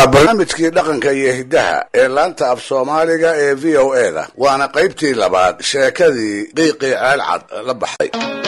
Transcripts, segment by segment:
waa barnaamijkii dhaqanka iyo hiddaha ee laanta af soomaaliga ee v o e da waana qaybtii labaad sheekadii qiiqii ceelcad la baxday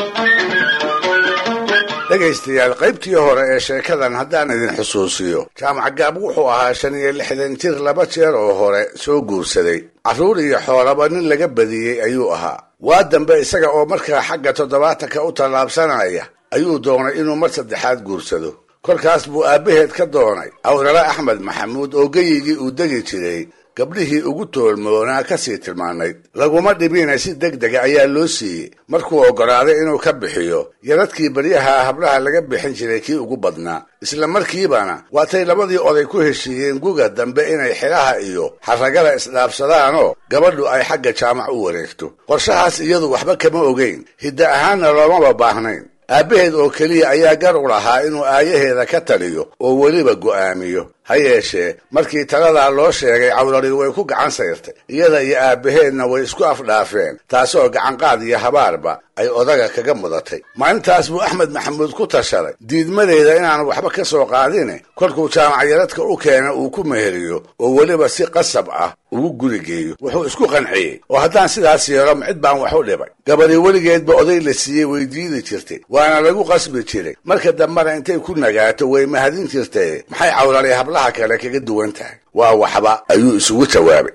dhegaystayaal qaybtii hore ee sheekadan haddaan idin xusuusiyo jaamac gaab wuxuu ahaa shan iyo lixdan jir laba jeer oo hore soo guursaday carruur iyo xoolaba nin laga badiyey ayuu ahaa waa dambe isaga oo markaa xagga toddobaatanka u tallaabsanaya ayuu doonay inuu mar saddexaad guursado kolkaas buu aabbaheed ka doonay awrala axmed maxamuud oo geyigii uu degi jiray gabdhihii ugu toolmoonaa ka sii tilmaanayd laguma dhibina si deg dega ayaa loo siiyey markuu oggolaaday inuu ka bixiyo yaradkii baryaha hablaha laga bixin jiray kii ugu badnaa isla markiibana waatay labadii oday ku heshiiyeen guga dambe inay xilaha iyo xarragada isdhaafsadaanoo gabadhu ay xagga jaamac u wareegto qorshahaas iyadu waxba kama ogeyn hidda ahaanna loomaba baahnayn aabbaheed oo keliya ayaa gar u lahaa inuu aayaheeda ka taliyo oo weliba go'aamiyo ha yeeshee markii taladaa loo sheegay cawlari way ku gacan sayrtay iyada iyo aabbaheedna way isku afdhaafeen taasoo gacanqaad iyo habaarba ay odaga kaga mudatay maalintaas buu axmed maxamuud ku tashaday diidmadeeda inaanu waxba ka soo qaadine kolkuu jaamacyaradka u keena uu ku meheriyo oo weliba si qasab ah ugu guri geeyo wuxuu isku qanciyey oo haddaan sidaas yeelo cid baan wax u dhibay gabadhi weligeedba oday la siiyey way diidi jirtay waana lagu qasbi jiray marka dambena intay ku nagaato way mahadin jirtay maxay cawlali hablaha kale kaga duwan tahay waa waxba ayuu isugu jawaabay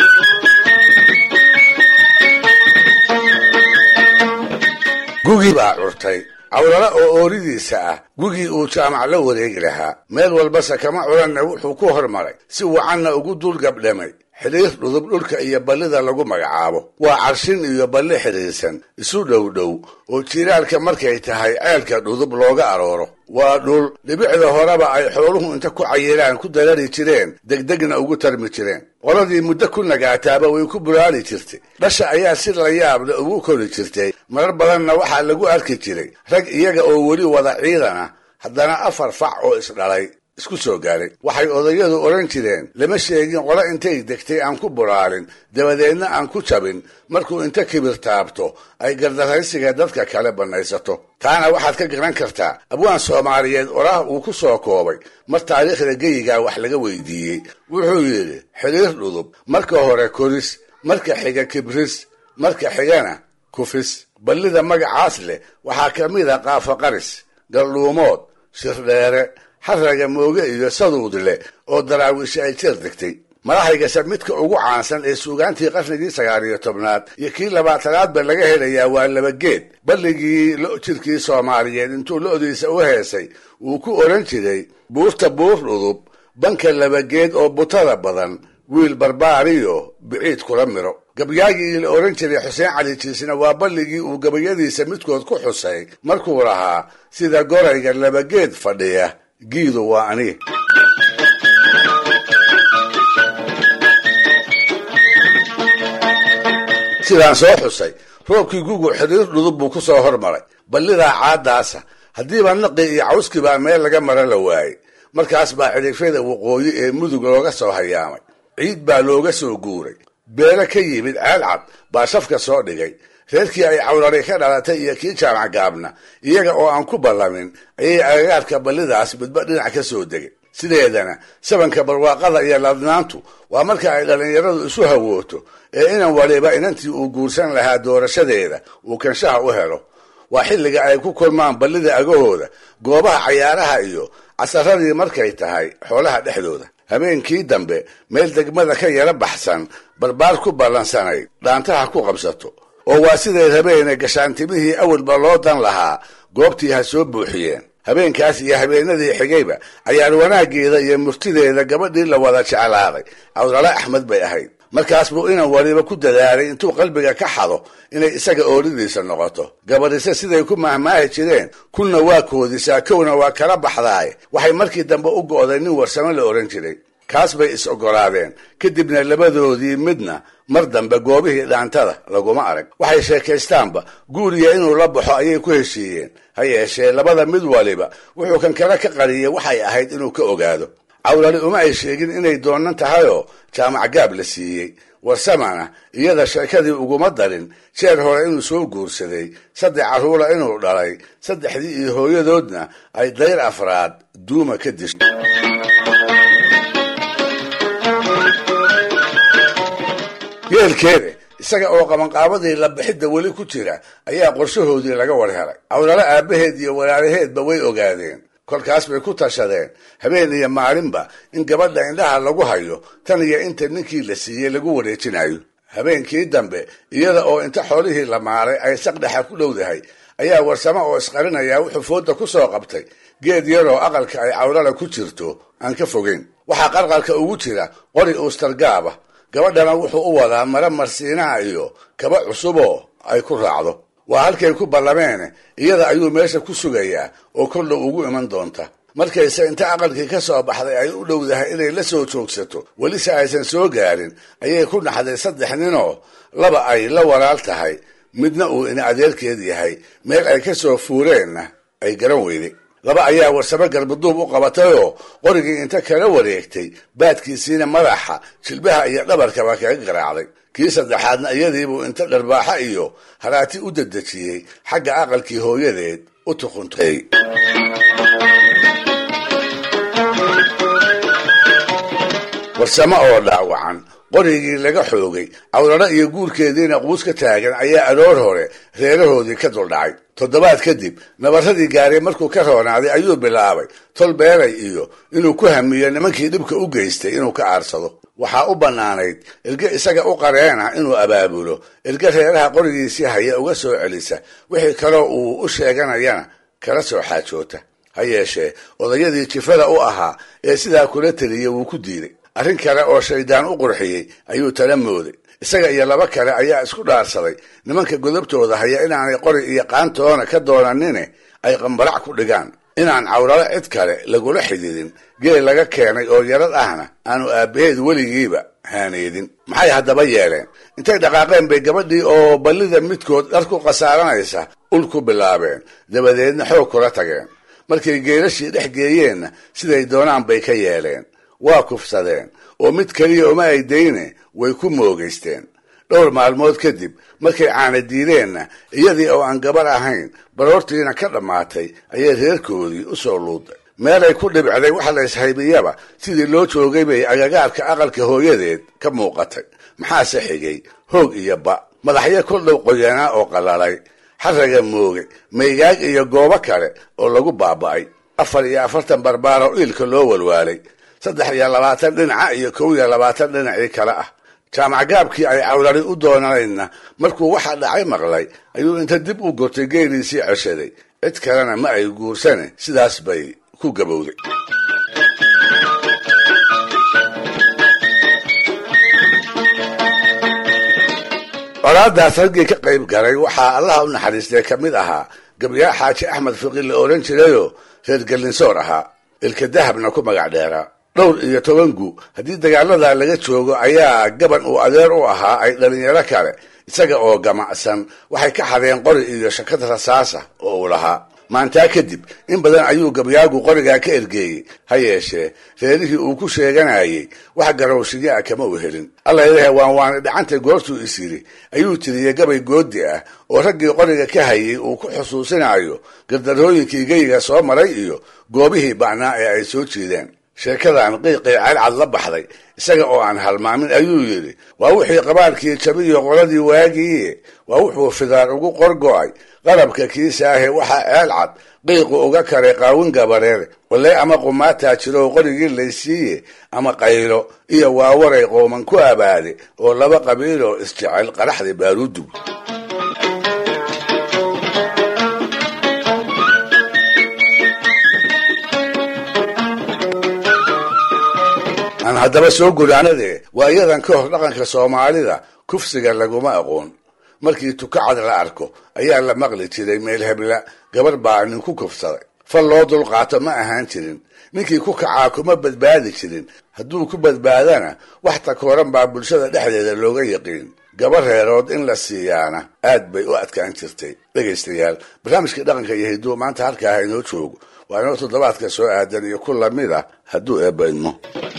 gugii baa curtay cawlala oo ooridiisa ah gugii uu jaamac la wareegi lahaa meel walbase kama culanna wuxuu ku hormaray si wacanna ugu dul gabdhamay xidhiir dhudub dhulka iyo ballida lagu magacaabo waa carshin iyo balli xidhiirsan isu dhow dhow oo jiiraalka markay tahay ceelka dhudub looga arooro waa dhul dhibicda horeba ay xooluhu inta ku cayiraan ku darari jireen degdegna ugu tarmi jireen qoladii muddo ku nagaataaba way ku buraari jirtay dhasha ayaa si la yaabla ugu kori jirtay marar badanna waxaa lagu arki jiray rag iyaga oo weli wada ciidana haddana afar fac oo isdhalay isku soo gaaray waxay odayadu odhan jireen lama sheegin qolo intay degtay aan ku buraalin dabadeedna aan ku jabin markuu inta kibir taabto ay gardaraysiga dadka kale bannaysato taana waxaad ka garan kartaa abwaan soomaaliyeed oraah uu ku soo koobay mar taariikhda geyigaa wax laga weydiiyey wuxuu yidhi xidhiir dhudub marka hore koris marka xiga kibris marka xigana kufis ballida magacaas leh waxaa ka mid a qaafaqaris galdhuumood shirdheere xarraga mooge iyo saduud leh oo daraawiishi ay jeer degtay madaxaygase midka ugu caansan ee suugaantii qarnigii sagaal iyo tobnaad iyo kii labaatanaadba laga helayaa waa labageed balligii lo jirkii soomaaliyeed intuu lo-diisa u heesay wuu ku odhan jiray buurta buur dhudub banka labageed oo butada badan wiil barbaariyo biciid kula miro gabyaagii la odhan jiray xuseen cali jiisna waa balligii uu gabayadiisa midkood ku xusay markuu lahaa sida gorayga labageed fadhiya giidu waa ani sidaan soo xusay roobkii gugu xidhiir dhudub buu ku soo hormaray ballidaa caadaasa haddiiba naqi iyo cawskibaa meel laga mara la waayey markaas baa cidhifyada waqooyi ee mudug looga soo hayaamay ciid baa looga soo guuray beelo ka yimid ceelcad baa shafka soo dhigay reerkii ay cawlari ka dhalatay iyo kii jaamac gaabna iyaga oo aan ku ballamin ayay agagaarka ballidaas midba dhinac ka soo degay sideedana sabanka barwaaqada iyo ladnaantu waa marka ay dhallinyaradu isu hawooto ee inan waliba inantii uu guursan lahaa doorashadeeda uu kanshaha u helo waa xilliga ay ku kulmaan ballida agahooda goobaha cayaaraha iyo casaradii markay tahay xoolaha dhexdooda habeenkii dambe meel degmada ka yara baxsan barbaar ku ballansanayd dhaantaha ku qabsato oo waa sideed habeene gashaantimihii awalba loo dan lahaa goobtii ha soo buuxiyeen habeenkaas iyo habeenadii xigayba cayaar wanaaggeeda iyo murtideeda gabadhii la wada jeclaaday cawlala axmed bay ahayd markaas buu inan waliba ku dadaalay intuu qalbiga ka xado inay isaga ooridiisa noqoto gabadhise siday ku mahmaahi jireen kulna waa koodisaa kowna waa kala baxdaaye waxay markii dambe u go'day nin warsamo la odhan jiray kaas bay is oggolaadeen kadibna labadoodii midna mar dambe goobihii dhaantada laguma arag waxay sheekaystaanba guuriya inuu la baxo ayay ku heshiiyeen ha yeeshee labada mid waliba wuxuu kan kale ka qariyey waxay ahayd inuu ka ogaado cawlali uma ay sheegin inay doonan tahayoo jaamac gaab la siiyey warsamana iyada sheekadii uguma darin jeer hore inuu soo guursaday saddex carruura inuu dhalay saddexdii iyo hooyadoodna ay dayr afraad duuma ka dishay yeelkeeda isaga oo qabanqaabadii la bixidda weli ku jira ayaa qorshahoodii laga war helay cawlalo aabbaheed iyo walaalaheedba way ogaadeen kolkaas bay ku tashadeen habeen iyo maalinba in gabadha indhaha lagu hayo tan iyo inta ninkii la siiyey lagu wareejinayo habeenkii dambe iyada oo inta xoolihii la maaray ay saqdhexa ku dhowdahay ayaa warsamo oo isqarinaya wuxuu fooda ku soo qabtay geed yaroo aqalka ay cawlala ku jirto aan ka fogeyn waxaa qarqalka ugu jira qori uustargaaba gabadhana wuxuu u wadaa mare marsiinaha iyo kaba cusuboo ay ku raacdo waa halkay ku ballameene iyada ayuu meesha ku sugayaa oo koldhow ugu iman doonta markayse inta aqalkii ka soo baxday ay u dhowdahay inay la soo joogsato welise aysan soo gaarin ayay ku naxday saddex ninoo laba ay la walaal tahay midna uu in adeerkeed yahay meel ay ka soo fuureenna ay garan weyday laba ayaa warsamo garbaduub u qabatayoo qorigii inta kala wareegtay baadkiisiina madaxa jilbaha iyo dhabarkaba kaga garaacday kii saddexaadna iyadiibuu inta dharbaaxa iyo haraati u dedejiyey xagga aqalkii hooyadeed u tuquntay warsamo oo dhaawacan qorigii laga xoogay cawlalo iyo guurkeediina quus ka taagan ayaa aroor hore reerahoodii ka duldhacay toddobaad kadib nabarradii gaaray markuu ka roonaaday ayuu bilaabay tol beelay iyo inuu ku hamiyo nimankii dhibka u geystay inuu ka aarsado waxaa u bannaanayd erge isaga u qareena inuu abaabulo erge reeraha qorigiisii haya uga soo celisa wixii kaloo uu u sheeganayana kala soo xaajoota ha yeeshee odayadii jifada u ahaa ee sidaa kula teliyey wuu ku diiday arrin kale oo shaydaan u qurxiyey ayuu tala mooday isaga iyo laba kale ayaa isku dhaarsaday nimanka godobtooda haya inaanay qori iyo qaantoona ka doonanine ay qambarac ku dhigaan inaan cawlalo cid kale lagula xididin geel laga keenay oo yarad ahna aanu aabbaheed weligiiba haaneedin maxay haddaba yeeleen intay dhaqaaqeen bay gabadhii oo ballida midkood dhar ku khasaaranaysa ul ku bilaabeen dabadeedna xoog kula tageen markay geelashii dhex geeyeenna siday doonaan bay ka yeeleen waa kufsadeen oo mid keliya uma ay dayne way ku moogaysteen dhowr maalmood kadib markay caana diideenna iyadii oo aan gabar ahayn baroortiina ka dhammaatay ayay reerkoodii u soo luuday meelay ku dhibcday waxa la ishaybiyaba sidii loo joogay bay agagaarka aqalka hooyadeed ka muuqatay maxaase xigay hoog iyo ba madaxyo koldhow qoyanaa oo qalalay xaraga mooge maygaag iyo goobo kale oo lagu baaba'ay afar iyo afartan barbaar oo iilka loo walwaalay saddex iyo labaatan dhinaca iyo kow iyo labaatan dhinacii kale ah jaamac gaabkii ay cawlari u doonanaydna markuu waxa dhacay maqlay ayuu inta dib u gotay geeliisii ceshaday cid kalena ma ay guursane sidaas bay ku gabowday colaadaas raggii ka qayb galay waxaa allaha u naxariistay ka mid ahaa gabyaa xaaji axmed fiqi la odhan jirayoo reer gallinsoor ahaa ilka dahabna ku magac dheeraa dhowr iyo toban gu haddii dagaaladaa laga joogo ayaa gaban uu adeer u ahaa ay dhalinyaro kale isaga oo gamacsan waxay ka xadeen qori iyo shakad rasaasa oo uu lahaa maantaa kadib in badan ayuu gabyaagu qorigaa ka ergeeyey ha yeeshee reerihii uu ku sheeganayay wax garowshiyo ah kama u helin alla ilahe waan waani dhacantay goortuu is yidhi ayuu tiriyey gabay goodi ah oo raggii qoriga ka hayay uu ku xusuusinayo gardarooyinkii geyiga soo maray iyo goobihii ba'naa ee ay soo jiideen sheekadan qiiqii calcad la baxday isaga oo aan halmaamin ayuu yidhi waa wixii qabaalkii jabiyo qoladii waagiiye waa wuxuu fidaar ugu qorgo'ay qalabka kiisaahe waxaa ceelcad qiiqu uga karay qaawin gabareere walle ama qumaataa jiro qorigii laysiiye ama qaylo iyo waawaray qooman ku abaade oo laba qabiiloo isjecel qaraxda baaruudug aan haddaba soo guraanadee waa iyadan ka hor dhaqanka soomaalida kufsiga laguma aqoon markii tukacad la arko ayaa la maqli jiray meel hebla gabar baa nin ku kufsaday fal loo dulqaato ma ahaan jirin ninkii ku kacaa kuma badbaadi jirin hadduu ku badbaadana wax takooran baa bulshada dhexdeeda looga yaqiin gabar reerood in la siiyaana aad bay u adkaan jirtay dhegaystayaal barnaamijkii dhaqanka iyo hidduu maanta halkaa ha inoo joogo waa inoo toddobaadka soo aadan iyo ku lamid ah hadduu eebba idmo